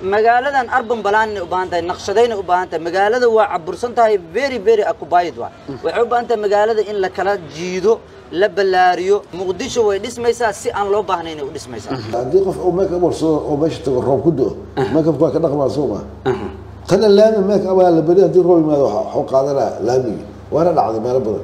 magaaladan arban balaanay u baahan tahay naqshadayna u baahan tahay magaalada waa cabursan tahay very very occupied waa waxay u baahan tahay magaalada in la kala jiido la ballaariyo muqdisho way dhismaysaa si aan loo baahnayn ay u dhismaysaa haddii qof uu make up warsado oo meesha tago roob ku do make upka waa ka dhaqmaa soo ma tana laami make up aa la beri haddii roob yimaado waxa- waxuu qaadanaa laamigii waana dhacday meelo badan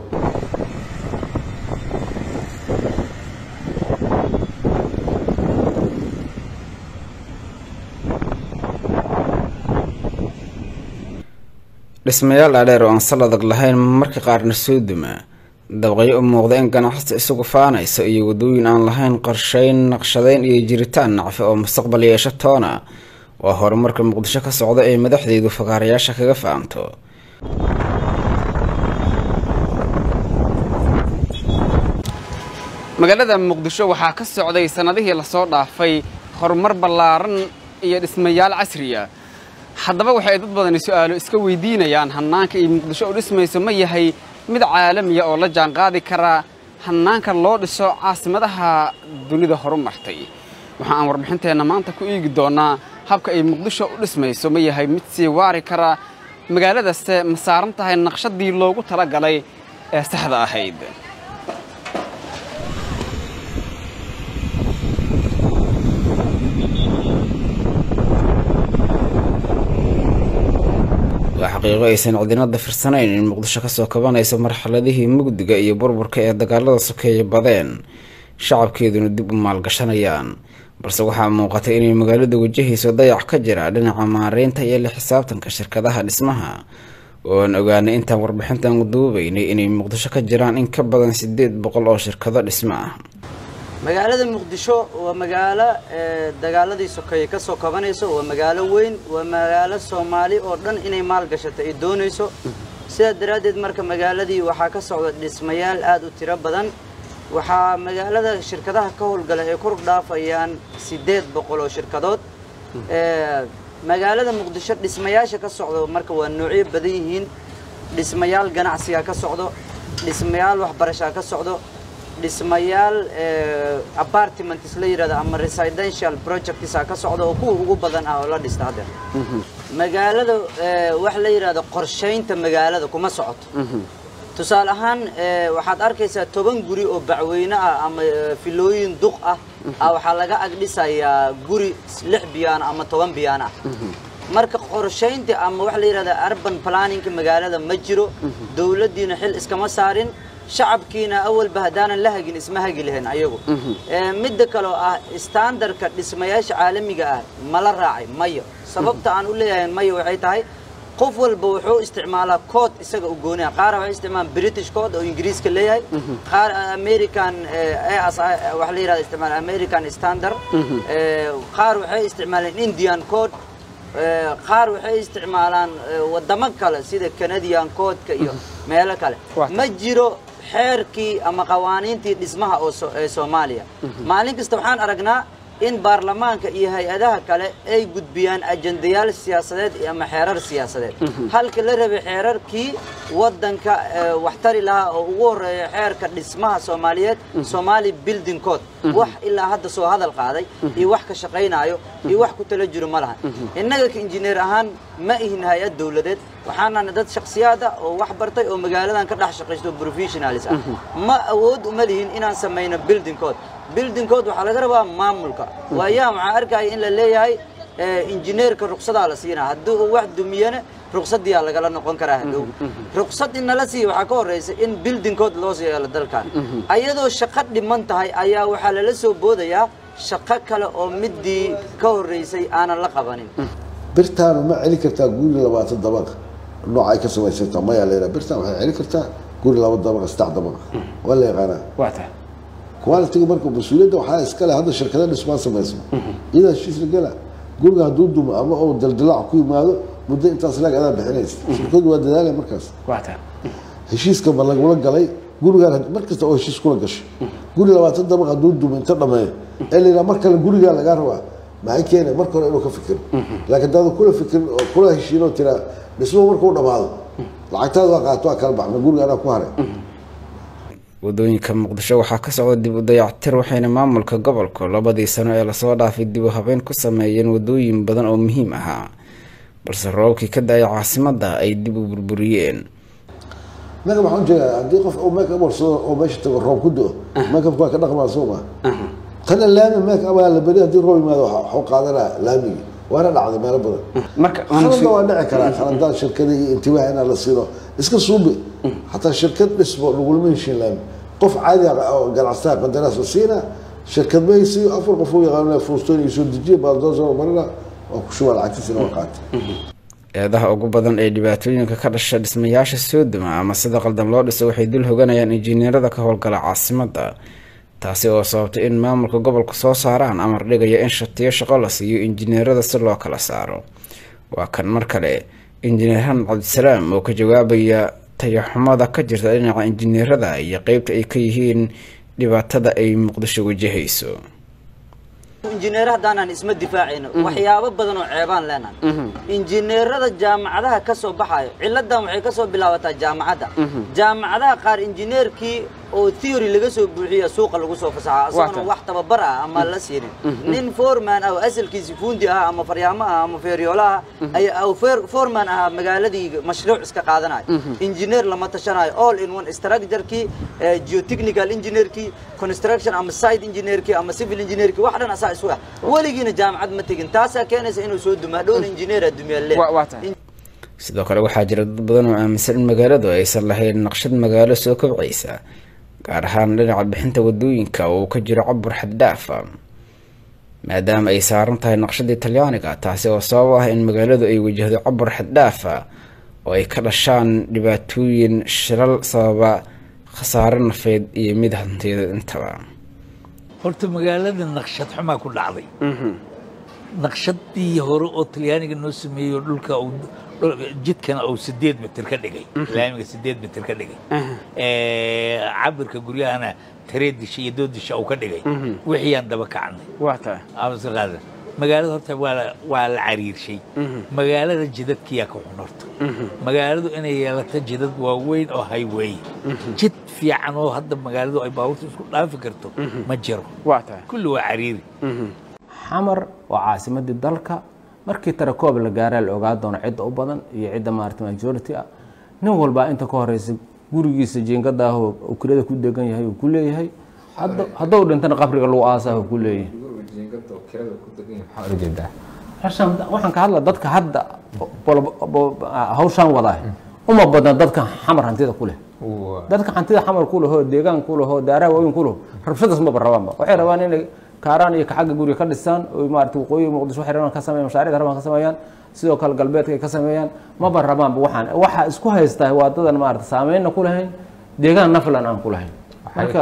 dhismayaal dhaadheer oo aan sal adag lahayn marka qaarna soo duma dabaqyo u muuqda in ganacsi isagu faanayso iyo wadooyin aan lahayn qorshayn naqshadayn iyo jiritaan nacfi oo mustaqbal yeesho toona waa horumarka muqdisho ka socda ee madaxdeedu fakaarayaasha kaga fahamto magaalada muqdisho waxaa ka socday sannadihii lasoo dhaafay horumar ballaaran iyo dhismayaal casriya haddaba waxay dad badani su'aalo iska weydiinayaan hannaanka ay muqdisho u dhismayso ma yahay mid caalamiya oo la jaanqaadi kara hannaanka loo dhiso caasimadaha dunida horumartay waxa aan warbixinteenna maanta ku eegi doonnaa habka ay muqdisho u dhismayso ma yahay mid sii waari kara magaaladaste ma saaran tahay naqshadii loogu talagalay ee saxda ahayd waa xaqiiqo aysan cidinada firsanayn in muqdisho kasoo kabanayso marxaladihii mugdiga iyo burburka ee dagaalada sokeeye badeen shacabkeeduna dib u maalgashanayaan balse waxaa muuqatay inay magaaladu wajahayso dayac ka jira dhinaca maareynta iyo la xisaabtanka shirkadaha dhismaha oo aan ogaanay intaan warbixintan duubaynay inay muqdisho ka jiraan in ka badan sideed boqol oo shirkado dhismo ah magaalada muqdisho waa magaalo ee, dagaaladii sokeeye ka soo kabanayso waa magaalo weyn waa magaalo soomaali oo dhan inay maalgashato ay doonayso sidaa daraaddeed marka magaaladii waxaa ka socda dhismayaal aad u tiro badan waxaa magaalada shirkadaha ka howlgala ay kor dhaafayaan siddeed boqol oo shirkadood Ee, magaalada muqdisho dhismayaasha ka socda marka waa noocyo badan yihiin dhismayaal ganacsiga ka socdo dhismayaal waxbarashaa ka socdo dhismayaal eh, apartments la yidhahdo ama residential projects ka socdo oo kuwa ugu badan ah oo la dhista haddeer magaalada eh, wax la yidhahdo qorshaynta magaalada kuma socoto tusaale ahaan eh, waxaad arkaysaa toban guri oo bacweyne ah ama eh, filooyin duq ah ah waxaa laga ag dhisayaa guri lix biyaan ama toban biyaan ah marka qorshaynta ama wax la yidhahda urban planningka magaalada ma jiro dowladdiina xil iskama saarin shacabkiina awalba haddaanan la hagin isma hagi lahayn ayagu Eh, midda kaloo ah standardka dhismayaasha caalamiga ah mala raacay mayo sababta aan u leeyahay mayo waxay tahay qof walba wuxuu isticmaalaa code isaga u gooniya qaar waxay isticmaalaan british code oo ingiriiska leeyahay qaar american eh, AS wax la yidhahdo isticmaala american standard Eh, qaar waxay isticmaalaan indian code Eh, qaar waxay isticmaalaan eh, wadamo kale sida canadian codeka iyo meelo kale Waa ma jiro xeerkii ama qawaaniintii dhismaha oo so- ee soomaaliya maalin kasta waxaan aragnaa in baarlamaanka iyo hay-adaha kale ay gudbiyaan ajendayaal siyaasadeed iyo ama xeerar siyaasadeed halka la rabay xeerarkii wadanka eh, wax tari lahaa oo ugu horeeya xeerka dhismaha soomaaliyeed somali building code wax ilaa hadda soo hadal qaaday iyo wax ka shaqaynaayo iyo wax ku tala jiro ma lahan innaga ka injineer ahaan ma ihin hay-ad dowladeed waxaanana dad shakhsiyaad ah oo wax bartay oo magaaladan ka dhex shaqaysto professionalis ah ma awood uma lihin inaan samayno building code building code waxaa laga rabaa maamulka waayaha waxaa arkaya in la leeyahay eh, injineerka ruqsadaa la siinaa haddii uu wax dumiyana ruqsadiyaa lagala noqon karaa hadhow ruqsad in nala siiya waxaa ka horeysa in building code loo sii yeelo dalkan ayadoo shaqo dhiman tahay ayaa waxaa lala soo boodayaa shaqo kale oo midii ka horeysay aanan la qabanin birtaanu ma celin kartaa guri labaatan dabaq nooc ay ka samaysanta maya la yidhaha birtaan waxay celin kartaa guri laba dabaqa saddex dabaqa waa la yaqaanaa waa tahay quality marka mas-uuliyadda waxaa iska leh hadda shirkada dhismaan samayso iyadaa heshiis la gala guriga hadduu dumo ama uu daldalaac ku yimaado muddo intaas laag adaa bixinaysa shirkadu waa dadaalaya markaas waa tahay heshiiska ma lagula galay gurigaan mar kasta oo heshiis kula gashay guri labaatan dabaq hadduu dumo inta dhameeyo ee la yidhaha mar kale gurigaa lagaa rabaa maxay keenay marka hore inuu ka fikiro laakiin hadaadu kula fikirin oo kula heshiin oo tiraa dhismo markuu dhamaado lacagtaada waa qaato waa kala baxma guriga anaa ku haray wadooyinka muqdisho waxaa ka socda dib u dayactir waxayna maamulka gobolku labadii sano ee lasoo dhaafay dib u habeyn ku sameeyeen wadooyin badan oo muhiim ahaa balse roobabkii ka da-ay caasimadda ay dib u burburiyeen naga waxaan jeedaa haddii qof uu make up warsado oo meesha tago roob ku do make upka waa ka dhaqmaa soo ma tana laami make up la beri haddii roob yimaado waxuu qaadanaa laamigii waana dhacday meelo badan marka khalada waa dhici karaa khaladaan shirkada iyo intibaah inaa la siino iska suubi xataa shirkad dhisbo lagulama heshiin laami qof caadi ah oo ganacsataa qandaraas la siina shirkad ma haysiiyo afar qof uu yaqaano fuustoon iyo soo dejiya baaldoosoo marina waa ku shubaa lacagtiisina waa qaatay eedaha ugu badan ee dhibaatooyinka ka dhasha dhismayaasha soo duma ama sida qaldan loo dhiso waxay dul hoganayaan injineerada ka howlgala caasimadda taasi oo sababtay in maamulka gobolku soo saaraan amar dhigaya in shatiyo shaqo la siiyo injineerada si loo kala saaro waa kan mar kale injineer xamed cabdisalaam oo ka jawaabaya tayaxumada ka jirta dhinaca injineerada iyo qeybta ay ka yihiin dhibaatada ay muqdisho wajahayso injineer haddaanan isma difaacayno waxyaabo badan oo ceebaan leenahay injineerada jaamacadaha ka soo baxayo ciladan waxay ka soo bilaabataa jaamacadda jaamacadaha qaar injineerkii oo theory laga soo buuxiya suuqa lagu soo fasaxa asagona wax tababar ah ama la siinin nin foreman ah oo asalkiisi fuundi ah ama faryaamo ah ama feeryoolo ah ayaa foreman ahaa magaaladii mashruuc iska qaadanayo injineer lama tashanayo all in one structure-kii geotechnical engineer-kii construction ama site engineer-kii ama civil engineer-kii wax dhan asaa isu ah weligiina jaamacad ma tegin taasaa keenaysa inuu soo dumaa dhowna injineera dumyaale sidoo kale waxaa jira dad badan oo aaminsan in magaaladu aysan lahayn naqshad magaalo soo kobcaysa gaar ahaan dhinaca bixinta wadooyinka oo uu ka jiro cabur xaddaafa maadaama ay saaran tahay naqshadii talyaaniga taasi oo sabab ah in magaaladu ay wajahdo cabur xaddaafa oo ay ka dhashaan dhibaatooyin shilal sababa khasaare nafeed iyo mid hantiyadeed intaba horta magaalada naqshad xumaa ku dhacday naqshadii hore oo talyaaniga noo sameeyo dhulka jidkana uu sideed mitir ka dhigay laamiga sideed mitir ka dhigay cabirka guryahana taree disha iyo dood disha uu ka dhigay wixiyaan daba kacnay qaada magaalada horta waa waa la cariirshay magaalada jidadkiyaa ka xun horta magaaladu inay yeelato jidad waaweyn oo highway jid fiican oo hadda magaaladu ay baabuurta isku dhaafi karto ma jiro kulli waa cariiri xamar waa caasimadii dalka markii tarakoob la gaaraa la ogaa doono cidda u badan iyo cidda maarata majority ah nin walbaa inta ka horeysa gurigiisa jiingadaah uu kirada ku degan yahay uu ku leeyahay haddou dhintana qabriga lagu aasaah uu ku leeyahay waxaan ka hadla dadka hadda hawshaan wadaa uma badna dadka xamar hantida ku leh dadka hantida xamar ku lehoo deegaan ku lehoo daaraha waaweyn ku leho rabshadaas maba rabaanba waxay rabaan inay kaaraan iyo kaxagga guriga ka dhisaan oo maarata waqooyi muqdisho waxay rabaan ka sameeyaan mashaariicda rabaan ka sameeyaan sidoo kale galbeedka ay ka sameeyaan maba rabaanba waxaan waxa isku haystaa waa dadan maarata saameynna ku lahayn deegaan naflan aan ku lahayn marka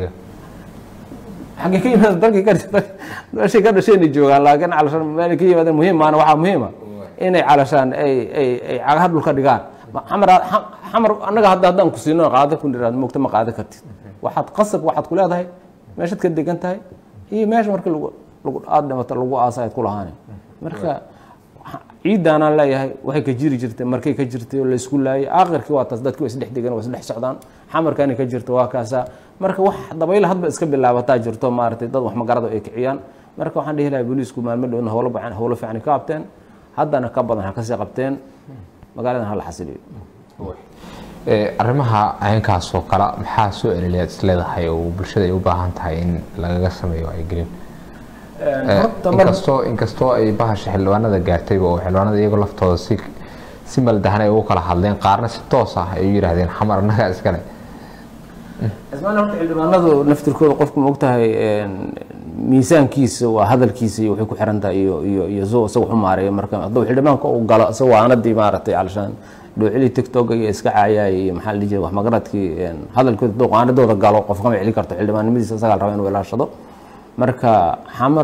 xaggee ka yimaada dalkii ka meeshay ka dhasheenay joogaan laakiin calashaan meel ka yimaadeen muhiim maana waxaa muhiima inay calashaan ay ay ay cagaha dhulka dhigaan xamar xamar annaga hadda haddaan ku siino qaado ku niraad moogta ma qaado kartid waxaad qasab waxaad ku leedahay meeshaad ka degan tahay iyo meesha markii lagu lagu aada dhimato lagu aasayd ku lahaanay marka ciidaanaan leeyahay waxay ka jiri jirtay markay ka jirtay oo laysku laayay aakhirkii waa taas dadki waa isdhex degan waa isdhex socdaan xamarkaani ka jirto waa kaasaa marka wax dabayl hadba iska bilaabataa jirto maaragtay dad wax magarada ay kiciyaan marka waxaan dhihi lahay booliisku maalmo dhowna howlo bacan howlo fiican ka qabteen haddana ka badan ha kasii qabteen magaaladan hala xasiliyo arrimaha caynkaas oo kale maxaa soo eleliyaad isleedahay oo bulshada ay u baahan tahay in lagaga sameeyo wacyigelin inkastoo inkastoo ay bahasha xildhibaanada gaartayba oo xildhibaanada iyagoo laftooda si si maldahan ay ugu kala hadleen qaarna si toos ah ay u yidhaahdeen xamar annagaa iskale ismaan horta xildhibaanadu naftirkooda qofku ma ogtahay miisaankiisa waa hadalkiisa iyo waxay ku xiran tahay iyo iyo iyo soo isaga waxu maareeya marka hadduu xildhibaanka uu galo isagoo aanadii maaragtay calashaan dhoocilii tiktok iyo iska caayaay iyo maxaa la dhihi jiray wax magaradkii hadalkooda hadduu qaanadooda galo qof kama celin karto xildhibaannimadiisa isagaa la raba inuu ilaashado marka xamar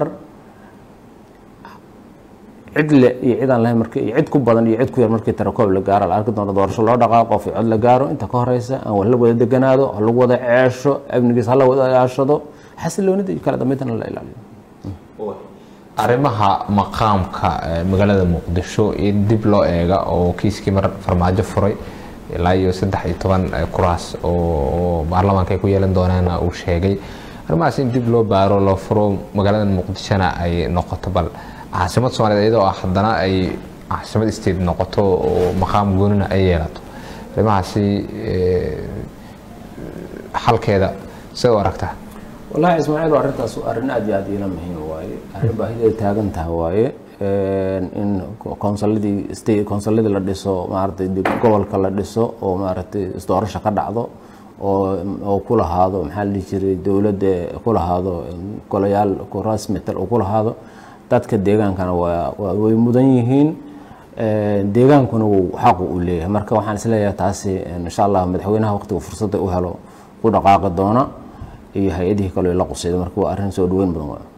cid le iyo cid aan lahayn marka iyo cid ku badan iyo cid ku yar markii tarakoob la gaaro la arki doono doorasho loo dhaqaaqo qof cod la gaaro inta ka horeysa aan wala wada deganaado ha lagu wada ceesho amnigiis ha la wada ilaashado xasiloonida iyo kala dambeydana la ilaaliyo arrimaha maqaamka magaalada muqdisho in dib loo eega oo kiiskii mar farmaajo furay ilaa iyo saddex iyo toban eh, kuraas oo oo baarlamaanka ay ku yeelan doonaana uu sheegay arrimahaas in dib loo baaro loo furo magaalada muqdishona ay noqoto bal caasimad soomaaliyeed iyadoo ah haddana ay caasimad state noqoto oo maqaam goonina ay yeelato arrimahaasi eh, xalkeeda siday u aragtaa wallahi ismaaciil arrintaas waa arrin aad iyo aad ila muhiim waaye arrin baahideeda taagan taha waaye in konsuladii state konsuladii la dhiso maaragtay dib gobolka la dhiso oo maaragtay isdoorasho ka dhacdo oo oo ku lahaado maxaa la dhihi jiray dowladda ku lahaado golayaal kuraas metel uu ku lahaado dadka deegaankana waa waa- way mudan yihiin deegaankuna wuu xaqu u leeyahay marka waxaan isleeyahay taasi insha allah madaxweynaha waqtiga fursadda u helo ku dhaqaaqi doona iyo hay-adihii kale la qusayda marka waa arrin soo dhaweyn badan waa